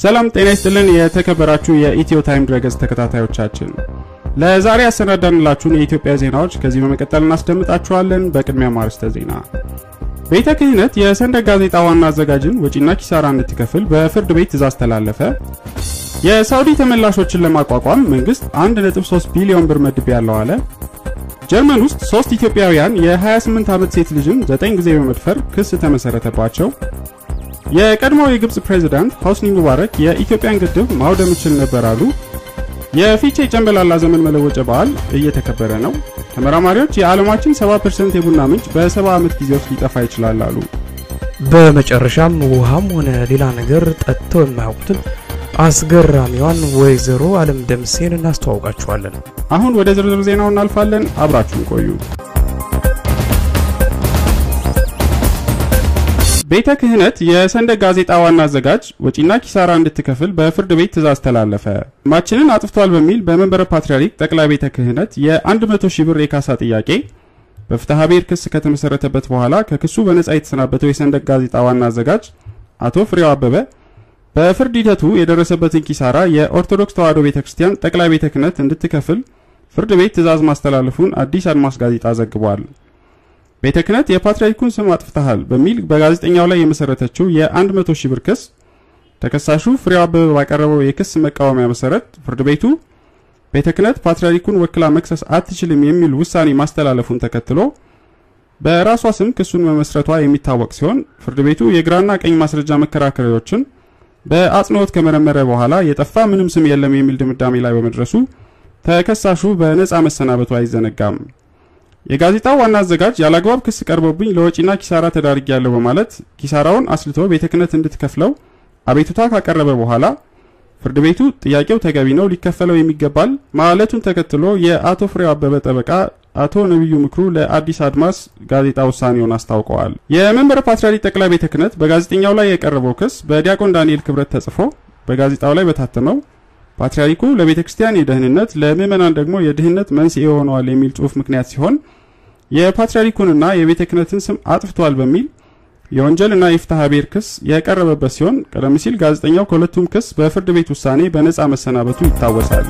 ሰላም ጤና ይስጥልን። የተከበራችሁ የኢትዮ ታይም ድረገጽ ተከታታዮቻችን ለዛሬ ያሰናዳንላችሁን የኢትዮጵያ ዜናዎች ከዚህ በመቀጠል እናስደምጣችኋለን። በቅድሚያ ማርስተ ዜና ቤተ ክህነት የሰንደቅ ጋዜጣ ዋና አዘጋጅን ወጪና ኪሳራ እንድትከፍል በፍርድ ቤት ትእዛዝ ተላለፈ። የሳውዲ ተመላሾችን ለማቋቋም መንግስት 1.3 ቢሊዮን ብር መድብ ያለው አለ። ጀርመን ውስጥ ሶስት ኢትዮጵያውያን የ28 ዓመት ሴት ልጅን 9 ጊዜ በመድፈር ክስ ተመሰረተባቸው። የቀድሞው የግብፅ ፕሬዝዳንት ሆስኒ ሙባረክ የኢትዮጵያን ግድብ ማውደም እችል ነበር አሉ። የፊቼ ጨንበላላ ዘመን መለወጫ በዓል እየተከበረ ነው። ተመራማሪዎች የዓለማችን 70% የቡና ምንጭ በ70 ዓመት ጊዜ ውስጥ ሊጠፋ ይችላል አሉ። በመጨረሻም ውሃም ሆነ ሌላ ነገር ጠጥተው የማያውቁትን አስገራሚዋን ወይዘሮ አለም ደምሴን እናስተዋውቃችኋለን። አሁን ወደ ዝርዝር ዜናው እናልፋለን። አብራችሁን ቆዩ። ቤተ ክህነት የሰንደቅ ጋዜጣ ዋና አዘጋጅ ወጪና ኪሳራ እንድትከፍል በፍርድ ቤት ትእዛዝ ተላለፈ። ስማችንን አጥፍቷል በሚል በመንበረ ፓትርያርክ ጠቅላይ ቤተ ክህነት የ100 ሺህ ብር የካሳ ጥያቄ በፍትሐ ብሔር ክስ ከተመሰረተበት በኋላ ከክሱ በነጻ የተሰናበተው የሰንደቅ ጋዜጣ ዋና አዘጋጅ አቶ ፍሬው አበበ በፍርድ ሂደቱ የደረሰበትን ኪሳራ የኦርቶዶክስ ተዋሕዶ ቤተ ክርስቲያን ጠቅላይ ቤተ ክህነት እንድትከፍል ፍርድ ቤት ትእዛዝ ማስተላለፉን አዲስ አድማስ ጋዜጣ ዘግቧል። ቤተ ክህነት የፓትርያርኩን ስም አጥፍተሃል በሚል በጋዜጠኛው ላይ የመሰረተችው የ100 ሺህ ብር ክስ ተከሳሹ ፍሬው አበበ ባቀረበው የክስ መቃወሚያ መሰረት ፍርድ ቤቱ ቤተ ክህነት ፓትርያርኩን ወክላ መክሰስ አትችልም የሚል ውሳኔ ማስተላለፉን ተከትሎ በራሷ ስም ክሱን መመስረቷ የሚታወቅ ሲሆን ፍርድ ቤቱ የግራና ቀኝ ማስረጃ መከራከሪያዎችን በአጽንኦት ከመረመረ በኋላ የጠፋ ምንም ስም የለም የሚል ድምዳሜ ላይ በመድረሱ ተከሳሹ በነጻ መሰናበቱ አይዘነጋም። የጋዜጣው ዋና አዘጋጅ ያለአግባብ ክስ ቀርቦብኝ ለወጪና ኪሳራ ተዳርጌያለሁ በማለት ኪሳራውን አስልቶ ቤተ ክህነት እንድትከፍለው አቤቱታ ካቀረበ በኋላ ፍርድ ቤቱ ጥያቄው ተገቢ ነው፣ ሊከፈለው የሚገባል ማለቱን ተከትሎ የአቶ ፍሬው አበበ ጠበቃ አቶ ነቢዩ ምክሩ ለአዲስ አድማስ ጋዜጣ ውሳኔውን አስታውቀዋል። የመንበረ ፓትርያርክ ጠቅላይ ቤተ ክህነት በጋዜጠኛው ላይ የቀረበው ክስ በዲያቆን ዳንኤል ክብረት ተጽፎ በጋዜጣው ላይ በታተመው ፓትርያርኩ ለቤተ ክርስቲያን የደህንነት ለምዕመናን ደግሞ የድህነት መንስኤ ሆነዋል የሚል ጽሑፍ ምክንያት ሲሆን የፓትርያርኩንና የቤተ ክህነትን ስም አጥፍቷል በሚል የወንጀልና የፍትሐ ብሔር ክስ የቀረበበት ሲሆን ቀደም ሲል ጋዜጠኛው ከሁለቱም ክስ በፍርድ ቤት ውሳኔ በነጻ መሰናበቱ ይታወሳል።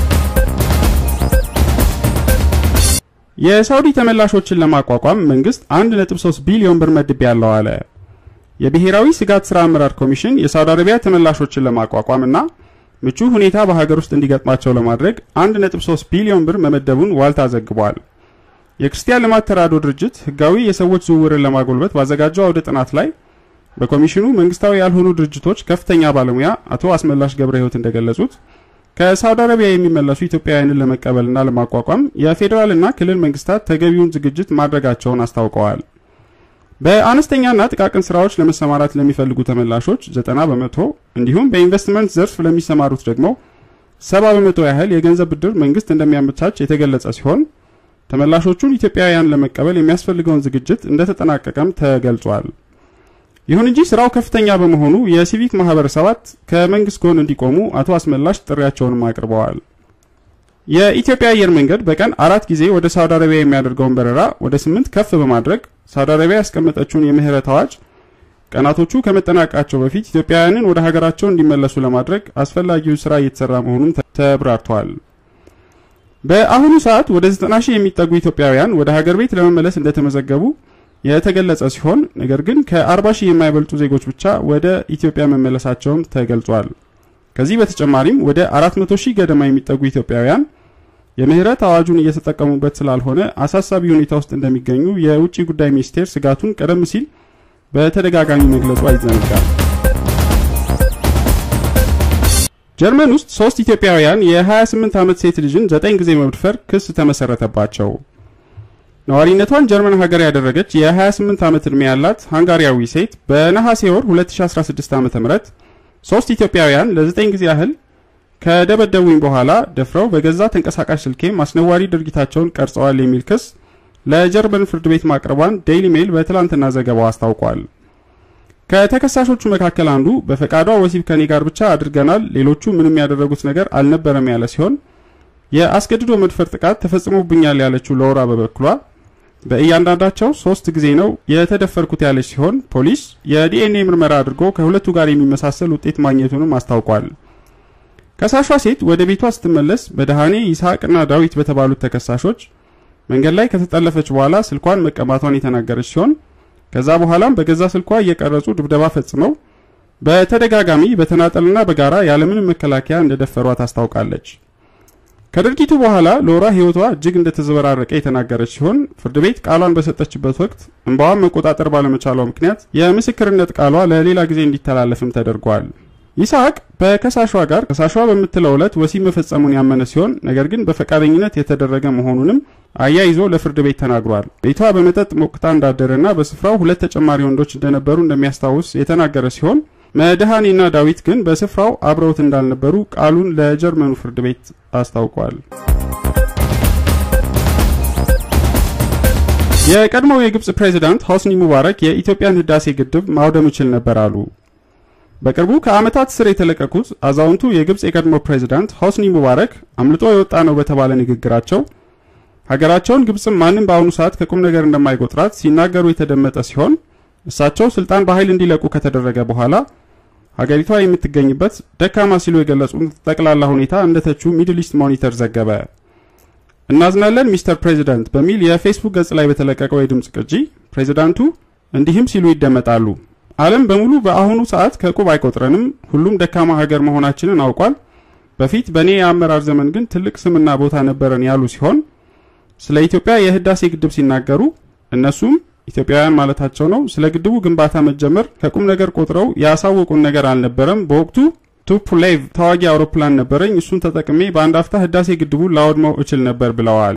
የሳውዲ ተመላሾችን ለማቋቋም መንግስት 1.3 ቢሊዮን ብር መድብ ያለው አለ። የብሔራዊ ስጋት ስራ አመራር ኮሚሽን የሳውዲ አረቢያ ተመላሾችን ለማቋቋምና ምቹ ሁኔታ በሀገር ውስጥ እንዲገጥማቸው ለማድረግ 1.3 ቢሊዮን ብር መመደቡን ዋልታ ዘግቧል። የክርስቲያን ልማት ተራድኦ ድርጅት ህጋዊ የሰዎች ዝውውርን ለማጎልበት ባዘጋጀው አውደ ጥናት ላይ በኮሚሽኑ መንግስታዊ ያልሆኑ ድርጅቶች ከፍተኛ ባለሙያ አቶ አስመላሽ ገብረ ህይወት እንደገለጹት ከሳውዲ አረቢያ የሚመለሱ ኢትዮጵያውያንን ለመቀበልና ለማቋቋም የፌዴራልና ክልል መንግስታት ተገቢውን ዝግጅት ማድረጋቸውን አስታውቀዋል። በአነስተኛና ጥቃቅን ስራዎች ለመሰማራት ለሚፈልጉ ተመላሾች 90 በመቶ እንዲሁም በኢንቨስትመንት ዘርፍ ለሚሰማሩት ደግሞ 70 በመቶ ያህል የገንዘብ ብድር መንግስት እንደሚያመቻች የተገለጸ ሲሆን ተመላሾቹን ኢትዮጵያውያን ለመቀበል የሚያስፈልገውን ዝግጅት እንደተጠናቀቀም ተገልጿል። ይሁን እንጂ ስራው ከፍተኛ በመሆኑ የሲቪክ ማህበረሰባት ከመንግስት ጎን እንዲቆሙ አቶ አስመላሽ ጥሪያቸውንም አቅርበዋል። የኢትዮጵያ አየር መንገድ በቀን አራት ጊዜ ወደ ሳውዲ አረቢያ የሚያደርገውን በረራ ወደ ስምንት ከፍ በማድረግ ሳውዲ አረቢያ ያስቀመጠችውን የምህረት አዋጅ ቀናቶቹ ከመጠናቀቃቸው በፊት ኢትዮጵያውያንን ወደ ሀገራቸው እንዲመለሱ ለማድረግ አስፈላጊው ስራ እየተሰራ መሆኑን ተብራርቷል። በአሁኑ ሰዓት ወደ 90 ሺህ የሚጠጉ ኢትዮጵያውያን ወደ ሀገር ቤት ለመመለስ እንደተመዘገቡ የተገለጸ ሲሆን ነገር ግን ከ40 ሺህ የማይበልጡ ዜጎች ብቻ ወደ ኢትዮጵያ መመለሳቸውም ተገልጿል። ከዚህ በተጨማሪም ወደ 400 ሺህ ገደማ የሚጠጉ ኢትዮጵያውያን የምህረት አዋጁን እየተጠቀሙበት ስላልሆነ አሳሳቢ ሁኔታ ውስጥ እንደሚገኙ የውጭ ጉዳይ ሚኒስቴር ስጋቱን ቀደም ሲል በተደጋጋሚ መግለጹ አይዘነጋም። ጀርመን ውስጥ ሶስት ኢትዮጵያውያን የ28 ዓመት ሴት ልጅን 9 ጊዜ መድፈር ክስ ተመሰረተባቸው። ነዋሪነቷን ጀርመን ሀገር ያደረገች የ28 ዓመት ዕድሜ ያላት ሃንጋሪያዊ ሴት በነሐሴ ወር 2016 ዓ.ም ሶስት ኢትዮጵያውያን ለ9 ጊዜ ያህል ከደበደቡኝ በኋላ ደፍረው በገዛ ተንቀሳቃሽ ስልኬም አስነዋሪ ድርጊታቸውን ቀርጸዋል የሚል ክስ ለጀርመን ፍርድ ቤት ማቅረቧን ዴይሊ ሜል በትላንትና ዘገባው አስታውቋል። ከተከሳሾቹ መካከል አንዱ በፈቃዷ ወሲብ ከኔ ጋር ብቻ አድርገናል፣ ሌሎቹ ምንም ያደረጉት ነገር አልነበረም ያለ ሲሆን የአስገድዶ መድፈር ጥቃት ተፈጽሞብኛል ያለችው ለወራ በበኩሏ በእያንዳንዳቸው ሶስት ጊዜ ነው የተደፈርኩት ያለች ሲሆን ፖሊስ የዲኤንኤ ምርመራ አድርጎ ከሁለቱ ጋር የሚመሳሰል ውጤት ማግኘቱንም አስታውቋል። ከሳሿ ሴት ወደ ቤቷ ስትመለስ በደሃኔ ይስሐቅና ዳዊት በተባሉት ተከሳሾች መንገድ ላይ ከተጠለፈች በኋላ ስልኳን መቀማቷን የተናገረች ሲሆን ከዛ በኋላም በገዛ ስልኳ እየቀረጹ ድብደባ ፈጽመው በተደጋጋሚ በተናጠልና በጋራ ያለምንም መከላከያ እንደደፈሯት አስታውቃለች። ከድርጊቱ በኋላ ሎራ ሕይወቷ እጅግ እንደተዘበራረቀ የተናገረች ሲሆን ፍርድ ቤት ቃሏን በሰጠችበት ወቅት እንባዋን መቆጣጠር ባለመቻሏ ምክንያት የምስክርነት ቃሏ ለሌላ ጊዜ እንዲተላለፍም ተደርጓል። ይስሐቅ በከሳሿ ጋር ከሳሿ በምትለው ዕለት ወሲብ መፈጸሙን ያመነ ሲሆን ነገር ግን በፈቃደኝነት የተደረገ መሆኑንም አያይዞ ለፍርድ ቤት ተናግሯል። ቤቷ በመጠጥ ሞቅታ እንዳደረና በስፍራው ሁለት ተጨማሪ ወንዶች እንደነበሩ እንደሚያስታውስ የተናገረ ሲሆን መድኃኔና ዳዊት ግን በስፍራው አብረውት እንዳልነበሩ ቃሉን ለጀርመኑ ፍርድ ቤት አስታውቋል። የቀድሞው የግብጽ ፕሬዝዳንት ሆስኒ ሙባረክ የኢትዮጵያን ህዳሴ ግድብ ማውደም ይችል ነበር አሉ። በቅርቡ ከዓመታት ስር የተለቀቁት አዛውንቱ የግብጽ የቀድሞ ፕሬዝዳንት ሆስኒ ሙባረክ አምልጦ የወጣ ነው በተባለ ንግግራቸው ሀገራቸውን ግብጽም ማንም በአሁኑ ሰዓት ከቁም ነገር እንደማይቆጥራት ሲናገሩ የተደመጠ ሲሆን እሳቸው ስልጣን በኃይል እንዲለቁ ከተደረገ በኋላ ሀገሪቷ የምትገኝበት ደካማ ሲሉ የገለጹት ጠቅላላ ሁኔታ እንደተቹ ሚድል ኢስት ሞኒተር ዘገበ። እናዝናለን ሚስተር ፕሬዚዳንት በሚል የፌስቡክ ገጽ ላይ በተለቀቀው የድምፅ ቅጂ ፕሬዚዳንቱ እንዲህም ሲሉ ይደመጣሉ። ዓለም በሙሉ በአሁኑ ሰዓት ከቁብ አይቆጥረንም። ሁሉም ደካማ ሀገር መሆናችንን አውቋል። በፊት በእኔ የአመራር ዘመን ግን ትልቅ ስምና ቦታ ነበረን ያሉ ሲሆን ስለ ኢትዮጵያ የህዳሴ ግድብ ሲናገሩ እነሱም ኢትዮጵያውያን ማለታቸው ነው። ስለ ግድቡ ግንባታ መጀመር ከቁም ነገር ቆጥረው ያሳወቁን ነገር አልነበረም። በወቅቱ ቱፑሌቭ ተዋጊ አውሮፕላን ነበረኝ። እሱን ተጠቅሜ በአንድ አፍታ ህዳሴ ግድቡን ላወድመው እችል ነበር ብለዋል።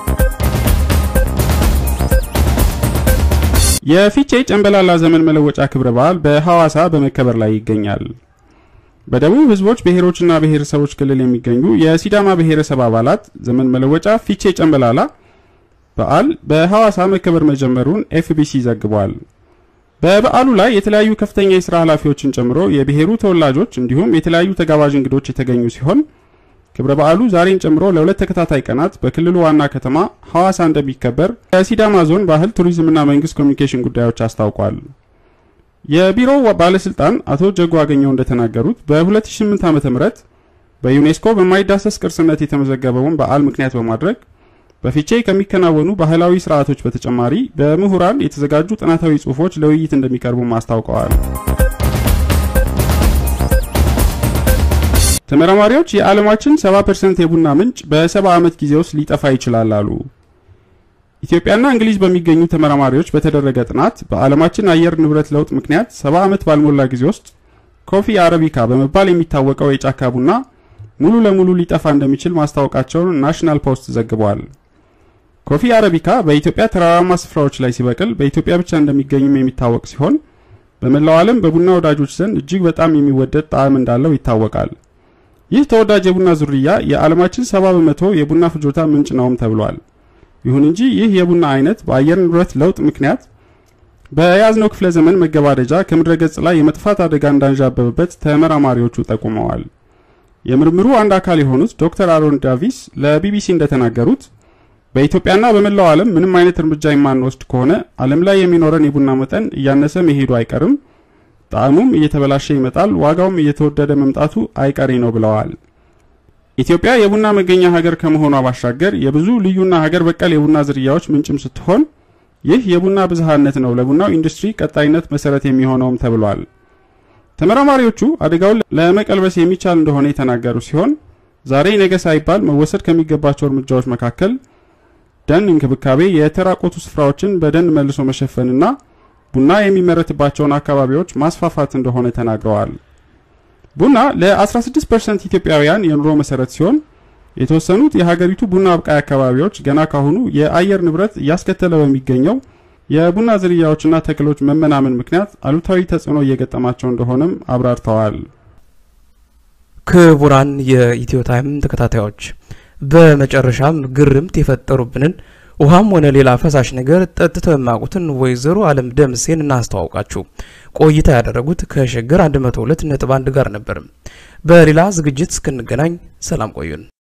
የፊቼ ጨንበላላ ዘመን መለወጫ ክብረ በዓል በሐዋሳ በመከበር ላይ ይገኛል። በደቡብ ህዝቦች ብሔሮችና ብሔረሰቦች ክልል የሚገኙ የሲዳማ ብሔረሰብ አባላት ዘመን መለወጫ ፊቼ ጨንበላላ በዓል በሐዋሳ መከበር መጀመሩን ኤፍቢሲ ዘግቧል። በበዓሉ ላይ የተለያዩ ከፍተኛ የሥራ ኃላፊዎችን ጨምሮ የብሔሩ ተወላጆች እንዲሁም የተለያዩ ተጋባዥ እንግዶች የተገኙ ሲሆን ክብረ በዓሉ ዛሬን ጨምሮ ለሁለት ተከታታይ ቀናት በክልሉ ዋና ከተማ ሐዋሳ እንደሚከበር የሲዳማ ዞን ባህል ቱሪዝምና መንግስት ኮሚኒኬሽን ጉዳዮች አስታውቋል። የቢሮው ባለስልጣን አቶ ጀጎ አገኘው እንደተናገሩት በ2008 ዓ.ም በዩኔስኮ በማይዳሰስ ቅርስነት የተመዘገበውን በዓል ምክንያት በማድረግ በፊቼ ከሚከናወኑ ባህላዊ ስርዓቶች በተጨማሪ በምሁራን የተዘጋጁ ጥናታዊ ጽሑፎች ለውይይት እንደሚቀርቡም አስታውቀዋል። ተመራማሪዎች የዓለማችን 70% የቡና ምንጭ በ70 ዓመት ጊዜ ውስጥ ሊጠፋ ይችላል አሉ። ኢትዮጵያና እንግሊዝ በሚገኙ ተመራማሪዎች በተደረገ ጥናት በዓለማችን አየር ንብረት ለውጥ ምክንያት 70 ዓመት ባልሞላ ጊዜ ውስጥ ኮፊ አረቢካ በመባል የሚታወቀው የጫካ ቡና ሙሉ ለሙሉ ሊጠፋ እንደሚችል ማስታወቃቸውን ናሽናል ፖስት ዘግቧል። ኮፊ አረቢካ በኢትዮጵያ ተራራማ ስፍራዎች ላይ ሲበቅል በኢትዮጵያ ብቻ እንደሚገኝም የሚታወቅ ሲሆን በመላው ዓለም በቡና ወዳጆች ዘንድ እጅግ በጣም የሚወደድ ጣዕም እንዳለው ይታወቃል። ይህ ተወዳጅ የቡና ዝርያ የዓለማችን 70 በመቶ የቡና ፍጆታ ምንጭ ነውም ተብሏል። ይሁን እንጂ ይህ የቡና አይነት በአየር ንብረት ለውጥ ምክንያት በያዝነው ክፍለ ዘመን መገባደጃ ከምድረ ገጽ ላይ የመጥፋት አደጋ እንዳንዣበበበት ተመራማሪዎቹ ጠቁመዋል። የምርምሩ አንድ አካል የሆኑት ዶክተር አሮን ዳቪስ ለቢቢሲ እንደተናገሩት በኢትዮጵያና በመላው ዓለም ምንም አይነት እርምጃ የማንወስድ ከሆነ ዓለም ላይ የሚኖረን የቡና መጠን እያነሰ መሄዱ አይቀርም፣ ጣዕሙም እየተበላሸ ይመጣል፣ ዋጋውም እየተወደደ መምጣቱ አይቀሬ ነው ብለዋል። ኢትዮጵያ የቡና መገኛ ሀገር ከመሆኗ ባሻገር የብዙ ልዩና ሀገር በቀል የቡና ዝርያዎች ምንጭም ስትሆን ይህ የቡና ብዝሃነት ነው ለቡናው ኢንዱስትሪ ቀጣይነት መሰረት የሚሆነውም ተብሏል። ተመራማሪዎቹ አደጋውን ለመቀልበስ የሚቻል እንደሆነ የተናገሩ ሲሆን ዛሬ ነገ ሳይባል መወሰድ ከሚገባቸው እርምጃዎች መካከል ደን እንክብካቤ፣ የተራቆቱ ስፍራዎችን በደን መልሶ መሸፈንና ቡና የሚመረትባቸውን አካባቢዎች ማስፋፋት እንደሆነ ተናግረዋል። ቡና ለ16% ኢትዮጵያውያን የኑሮ መሰረት ሲሆን የተወሰኑት የሀገሪቱ ቡና አብቃይ አካባቢዎች ገና ካሁኑ የአየር ንብረት እያስከተለ በሚገኘው የቡና ዝርያዎችና ተክሎች መመናመን ምክንያት አሉታዊ ተጽዕኖ እየገጠማቸው እንደሆነም አብራርተዋል። ክቡራን የኢትዮ ታይም ተከታታዮች በመጨረሻም ግርምት የፈጠሩብንን ውሃም ሆነ ሌላ ፈሳሽ ነገር ጠጥተው የማያውቁትን ወይዘሮ አለም ደምሴን እናስተዋውቃችሁ። ቆይታ ያደረጉት ከሸገር 102 ነጥብ 1 ጋር ነበር። በሌላ ዝግጅት እስክንገናኝ ሰላም ቆዩን።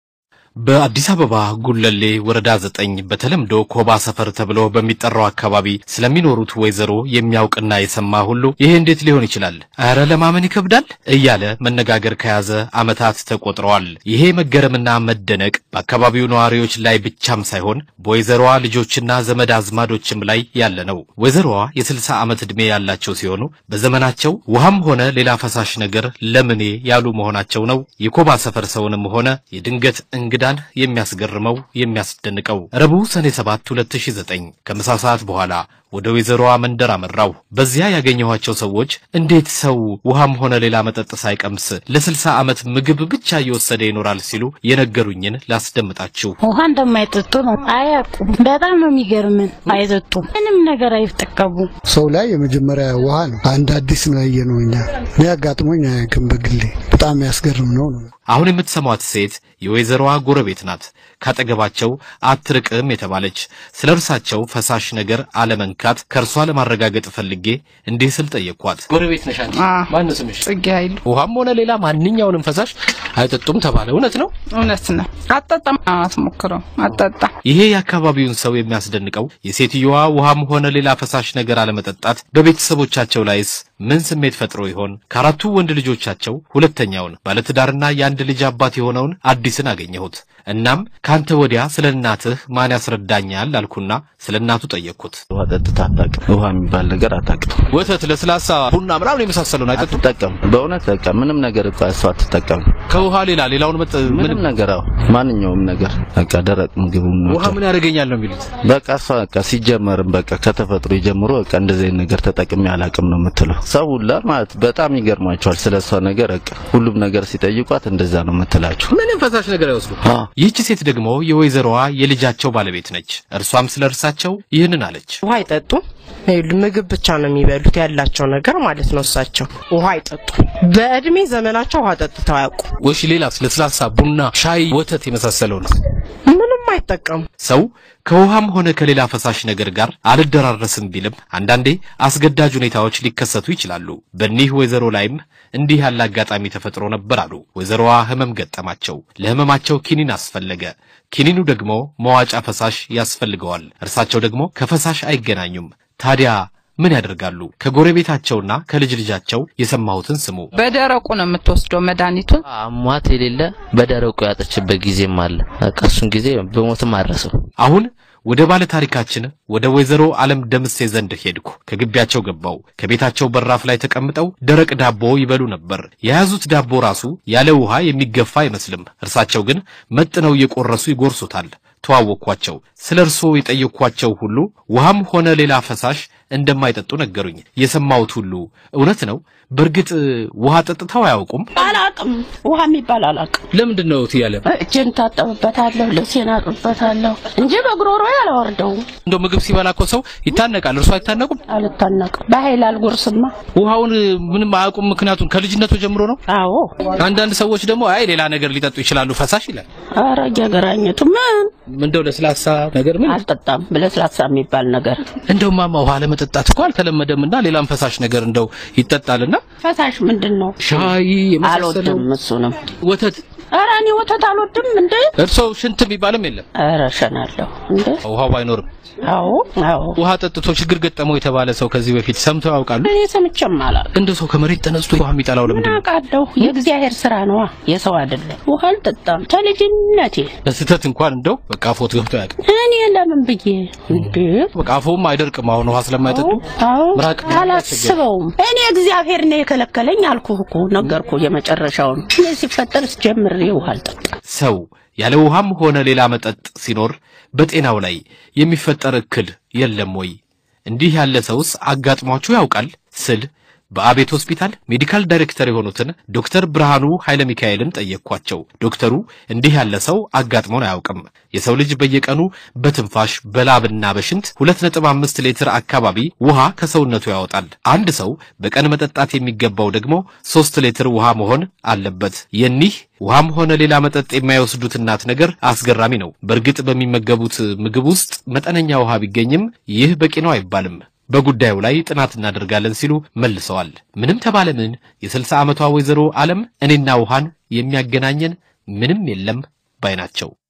በአዲስ አበባ ጉለሌ ወረዳ ዘጠኝ በተለምዶ ኮባ ሰፈር ተብሎ በሚጠራው አካባቢ ስለሚኖሩት ወይዘሮ የሚያውቅና የሰማ ሁሉ ይሄ እንዴት ሊሆን ይችላል? እረ ለማመን ይከብዳል እያለ መነጋገር ከያዘ ዓመታት ተቆጥረዋል። ይሄ መገረምና መደነቅ በአካባቢው ነዋሪዎች ላይ ብቻም ሳይሆን በወይዘሮዋ ልጆችና ዘመድ አዝማዶችም ላይ ያለ ነው። ወይዘሮዋ የስልሳ ዓመት ዕድሜ ያላቸው ሲሆኑ በዘመናቸው ውሃም ሆነ ሌላ ፈሳሽ ነገር ለምኔ ያሉ መሆናቸው ነው የኮባ ሰፈር ሰውንም ሆነ የድንገት እንግዳን የሚያስገርመው የሚያስደንቀው። ረቡዕ ሰኔ 7 2009 ከምሳ ሰዓት በኋላ ወደ ወይዘሮዋ መንደር አመራው። በዚያ ያገኘኋቸው ሰዎች እንዴት ሰው ውሃም ሆነ ሌላ መጠጥ ሳይቀምስ ለስልሳ ዓመት ምግብ ብቻ እየወሰደ ይኖራል ሲሉ የነገሩኝን ላስደምጣችሁ። ውሃ እንደማይጠጡ ነው አያውቁም። በጣም ነው የሚገርምን። አይጠጡም፣ ምንም ነገር አይጠቀሙም። ሰው ላይ የመጀመሪያ ውሃ ነው። አንድ አዲስ ነው ያየነው እኛ። እኔ አጋጥሞኝ አያውቅም በግሌ። በጣም የሚያስገርም ነው ነው አሁን የምትሰሟት ሴት የወይዘሮዋ ጎረቤት ናት። ካጠገባቸው አትርቅም የተባለች ስለ እርሳቸው ፈሳሽ ነገር አለመንካት ከእርሷ ለማረጋገጥ ፈልጌ እንዲህ ስል ጠየቅኳት። ጎረቤት ነሽ አንቺ? ማነው ስምሽ? ጽጌ ኃይሉ ውሃም ሆነ ሌላ ማንኛውንም ፈሳሽ አይጠጡም ተባለ። እውነት ነው? እውነት ነው። አጠጣም አትሞክረው፣ አጠጣም። ይሄ የአካባቢውን ሰው የሚያስደንቀው የሴትየዋ ውሃም ሆነ ሌላ ፈሳሽ ነገር አለመጠጣት በቤተሰቦቻቸው ላይስ ምን ስሜት ፈጥሮ ይሆን? ከአራቱ ወንድ ልጆቻቸው ሁለተኛውን ባለትዳርና የአንድ ልጅ አባት የሆነውን አዲስን አገኘሁት። እናም ካንተ ወዲያ ስለ እናትህ ማን ያስረዳኛል አልኩና ስለ እናቱ ጠየቅኩት። ውሃ ጠጥታ አታውቅም። ውሃ የሚባል ነገር አታውቅም። ወተት፣ ለስላሳ፣ ቡና ምናምን የመሳሰለውን አይጠጡም። አትጠቀም። በእውነት በቃ ምንም ነገር እኮ እሷ አትጠቀም። ከውሃ ሌላ ሌላውን መጠ ምንም ነገር አዎ፣ ማንኛውም ነገር በቃ ደረቅ ምግብ ውሃ ምን ያደርገኛል ነው የሚሉት። በቃ እሷ በቃ ሲጀመርም በቃ ከተፈጥሮ ጀምሮ በቃ እንደዚህ አይነት ነገር ተጠቅሜ አላውቅም ነው የምትለው። ሰው ሁላ ማለት በጣም ይገርማቸዋል ስለ እሷ ነገር በቃ ሁሉም ነገር ሲጠይቋት እንደዛ ነው የምትላቸው። ምንም ፈሳሽ ነገር አይወስዱ። አዎ ይህች ሴት ደግሞ የወይዘሮዋ የልጃቸው ባለቤት ነች። እርሷም ስለ እርሳቸው ይህንን አለች። ውሃ አይጠጡም። ይኸውልህ ምግብ ብቻ ነው የሚበሉት ያላቸው ነገር ማለት ነው። እሳቸው ውሃ አይጠጡም። በእድሜ ዘመናቸው ውሃ ጠጥተው አያውቁ። ወሽ ሌላስ? ለስላሳ፣ ቡና፣ ሻይ፣ ወተት የመሳሰለው ነው። ምንም አይጠቀሙ። ሰው ከውሃም ሆነ ከሌላ ፈሳሽ ነገር ጋር አልደራረስም ቢልም አንዳንዴ አስገዳጅ ሁኔታዎች ሊከሰቱ ይችላሉ። በኒህ ወይዘሮ ላይም እንዲህ ያለ አጋጣሚ ተፈጥሮ ነበር አሉ። ወይዘሮዋ ህመም ገጠማቸው። ለህመማቸው ኪኒን አስፈለገ። ኪኒኑ ደግሞ መዋጫ ፈሳሽ ያስፈልገዋል። እርሳቸው ደግሞ ከፈሳሽ አይገናኙም። ታዲያ ምን ያደርጋሉ? ከጎረቤታቸውና ከልጅ ልጃቸው የሰማሁትን ስሙ። በደረቁ ነው የምትወስደው መድኃኒቱን። አሟት የሌለ በደረቁ ያጠችበት ጊዜም አለ። በቃ እሱን ጊዜ በሞትም አረሰው። አሁን ወደ ባለ ታሪካችን ወደ ወይዘሮ ዓለም ደምሴ ዘንድ ሄድኩ። ከግቢያቸው ገባው። ከቤታቸው በራፍ ላይ ተቀምጠው ደረቅ ዳቦ ይበሉ ነበር። የያዙት ዳቦ ራሱ ያለ ውሃ የሚገፋ አይመስልም። እርሳቸው ግን መጥነው እየቆረሱ ይጎርሱታል። ተዋወቅኳቸው። ስለ እርስዎ የጠየቅኳቸው ሁሉ ውሃም ሆነ ሌላ ፈሳሽ እንደማይጠጡ ነገሩኝ። የሰማሁት ሁሉ እውነት ነው? በእርግጥ ውሃ ጠጥተው አያውቁም? አላቅም፣ ውሃ የሚባል አላቅም። ለምንድን ነው ትያለ? እጄን ታጠብበታለሁ፣ ልብሴን አጥብበታለሁ እንጂ በጉሮሮ አላወርደውም። እንደው ምግብ ሲበላ እኮ ሰው ይታነቃል። እርሱ አይታነቁም? አልታነቅም። በኃይል አልጎርስማ። ውሃውን ምንም አያውቁም። ምክንያቱም ከልጅነቱ ጀምሮ ነው። አዎ። አንዳንድ ሰዎች ደግሞ አይ ሌላ ነገር ሊጠጡ ይችላሉ ፈሳሽ ይላል። ኧረ እየገራኘቱ ምን እንደው ለስላሳ ነገር ምን አልጠጣም። ለስላሳ የሚባል ነገር እንደው ማማ ውሃ ለመጠጣት እኮ አልተለመደምና ሌላም ፈሳሽ ነገር እንደው ይጠጣልና ፈሳሽ ምንድን ነው? ሻይ የመሳሰለው አልወድም። እሱንም ወተት ኧረ እኔ ወተት አልወድም እንዴ። እርሶ ሽንት የሚባልም የለም። ኧረ እሸናለሁ እንዴ። ውሃው አይኖርም። አዎ አዎ። ውሃ ጠጥቶ ችግር ገጠመው የተባለ ሰው ከዚህ በፊት ሰምተው ያውቃሉ? እኔ ሰምቼም አላውቅም። እንደ ሰው ከመሬት ተነስቶ ውሃ የሚጠላው ለምንድን ነው? አውቃለሁ። የእግዚአብሔር ስራ ነዋ፣ የሰው አይደለም። ውሃ አልጠጣም ከልጅነቴ። በስህተት እንኳን እንደው በቃ አፎት ገብቶ ያውቅ እኔ ለምን ብዬ እንዴ? በቃ አፎም አይደርቅም። አሁን ውሃ ስለማይጠጡ አዎ ምራቅ አላስበውም። እኔ እግዚአብሔር ነው የከለከለኝ አልኩህ እኮ ነገርኩ። የመጨረሻውን እኔ ሲፈጠር ጀምሬ ውሃ አልጠጣም። ሰው ያለ ውሃም ሆነ ሌላ መጠጥ ሲኖር በጤናው ላይ የሚፈጠር እክል የለም ወይ? እንዲህ ያለ ሰውስ አጋጥሟችሁ ያውቃል ስል በአቤት ሆስፒታል ሜዲካል ዳይሬክተር የሆኑትን ዶክተር ብርሃኑ ኃይለ ሚካኤልን ጠየቅኳቸው። ዶክተሩ እንዲህ ያለ ሰው አጋጥሞን አያውቅም። የሰው ልጅ በየቀኑ በትንፋሽ በላብና በሽንት 2.5 ሊትር አካባቢ ውሃ ከሰውነቱ ያወጣል። አንድ ሰው በቀን መጠጣት የሚገባው ደግሞ 3 ሊትር ውሃ መሆን አለበት። የኒህ ውሃም ሆነ ሌላ መጠጥ የማይወስዱት እናት ነገር አስገራሚ ነው። በእርግጥ በሚመገቡት ምግብ ውስጥ መጠነኛ ውሃ ቢገኝም ይህ በቂ ነው አይባልም። በጉዳዩ ላይ ጥናት እናደርጋለን ሲሉ መልሰዋል። ምንም ተባለ ምን የስልሳ ዓመቷ ወይዘሮ ዓለም እኔና ውሃን የሚያገናኘን ምንም የለም ባይ ናቸው።